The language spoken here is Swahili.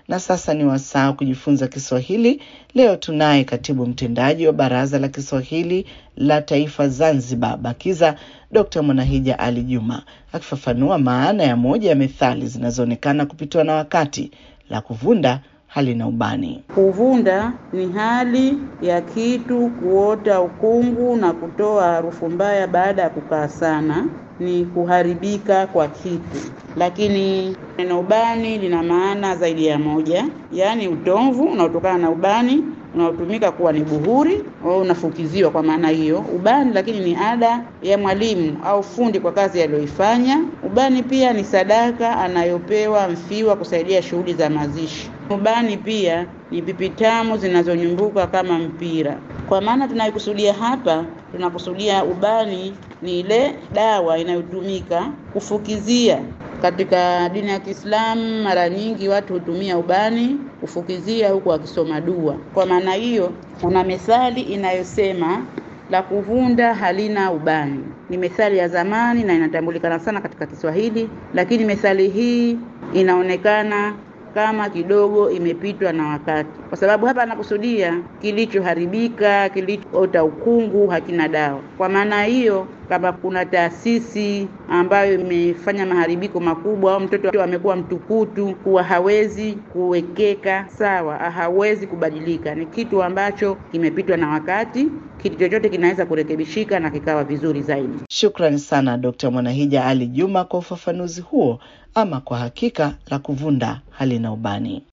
Na sasa ni wasaa kujifunza Kiswahili. Leo tunaye katibu mtendaji wa Baraza la Kiswahili la Taifa Zanzibar, BAKIZA, Dr. Mwanahija Ali Juma akifafanua maana ya moja ya methali zinazoonekana kupitwa na wakati, la kuvunda halina ubani. Kuvunda ni hali ya kitu kuota ukungu na kutoa harufu mbaya baada ya kukaa sana, ni kuharibika kwa kitu. Lakini neno ubani lina maana zaidi ya moja, yaani utomvu unaotokana na ubani unaotumika kuwa ni buhuri au unafukiziwa kwa maana hiyo ubani, lakini ni ada ya mwalimu au fundi kwa kazi aliyoifanya. Ubani pia ni sadaka anayopewa mfiwa kusaidia shughuli za mazishi. Ubani pia ni pipi tamu zinazonyumbuka kama mpira. Kwa maana tunayokusudia hapa, tunakusudia ubani ni ile dawa inayotumika kufukizia. Katika dini ya Kiislamu mara nyingi watu hutumia ubani kufukizia huku wakisoma dua. Kwa maana hiyo, kuna methali inayosema la kuvunda halina ubani. Ni methali ya zamani na inatambulikana sana katika Kiswahili, lakini methali hii inaonekana kama kidogo imepitwa na wakati, kwa sababu hapa anakusudia kilichoharibika, kilichoota ukungu hakina dawa. Kwa maana hiyo, kama kuna taasisi ambayo imefanya maharibiko makubwa au mtoto amekuwa mtukutu, kuwa hawezi kuwekeka sawa, hawezi kubadilika, ni kitu ambacho kimepitwa na wakati. Kitu chochote kinaweza kurekebishika na kikawa vizuri zaidi. Shukrani sana Dr. Mwanahija Ali Juma kwa ufafanuzi huo. Ama kwa hakika la kuvunda halina ubani.